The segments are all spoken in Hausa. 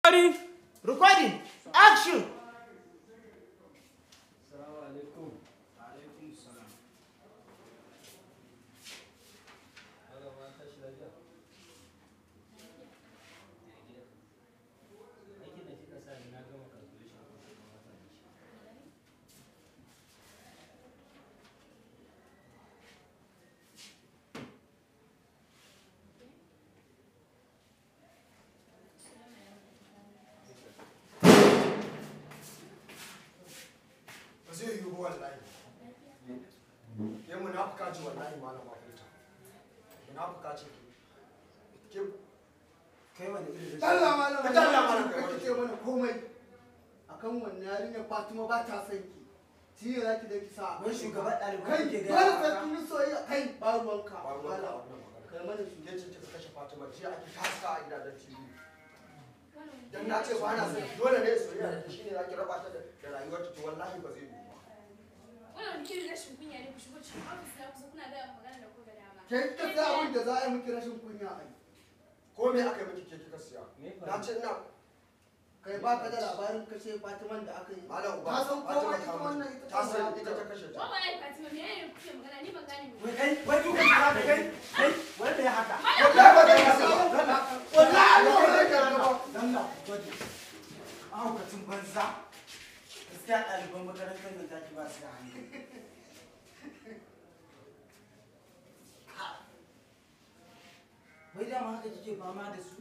Recording. Action. Assalamu alaikum. Alaikum salam. Haka ma tashi lafiya. Aikin da kika sa ni na gama calculation ko kuma wata da shi. ba zai yiwu ba wallahi ya munafuka ce wallahi malama huta munafuka ce ke Kai wani irin Allah malam Ka dalla malam ka kai kike mana komai akan wannan yarinyar Fatima ba ta son ki shi ne zaki da ki sa Wai shugaban ɗalibai kai kake gaya dole wa sai haka? kun yi soyayya kai ba ruwanka ba ruwan ka malam wannan magana kai mana shi ke ce kika kashe Fatima jiya ake taska a gidajen TV dan na ce ba na son dole ne soyayya da shine zaki raba ta da da rayuwar ta to wallahi ba zai yiwu ba Wannan wani irin rashin kunya ne ku shigo cikin ofis na kusa kuna gaya magana da kuka dama. ke kika sa abin da za a yi miki rashin kunya ai ko me aka yi miki ke kika siya Me na ce ina kai ba ka da labarin kashe Fatiman da aka yi malam uba ta san Fatima komai ta ita wannan mutu. ita ta san ita ta kashe ta Wai wallahi Fatima me ne kuke magana ni ban gane me. Wai kai, wai duka kira da kai, kai, wanda ya haka. wallahi ba zai kasa ba Wallahi ba zai kasa ba Dalla, gwaji. Mahaukacin banza. Gaskiya ɗaliban makarantar nan taki ba su da hankali. Wai dama haka kike fama da su?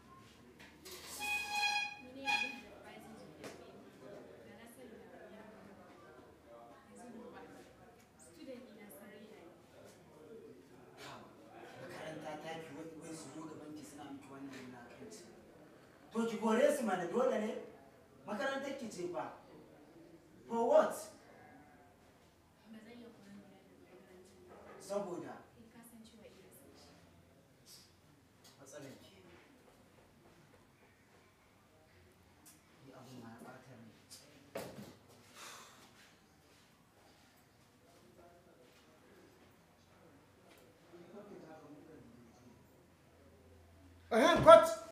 Ni ne abin da ba zai ji da Da na sani da ya Yanzu ba. Student ina sarai da ni. makaranta ta ki wai wai su zo gaban ki suna miki wannan wulakanci to ki kore su mana dole ne makarantar ki ce fa for what Ba zan iya koyon da makarantar ba. saboda Kai ka san cewa ina son shi. matsalar ki ni abun ma ya ɓata rai Ahem, cut.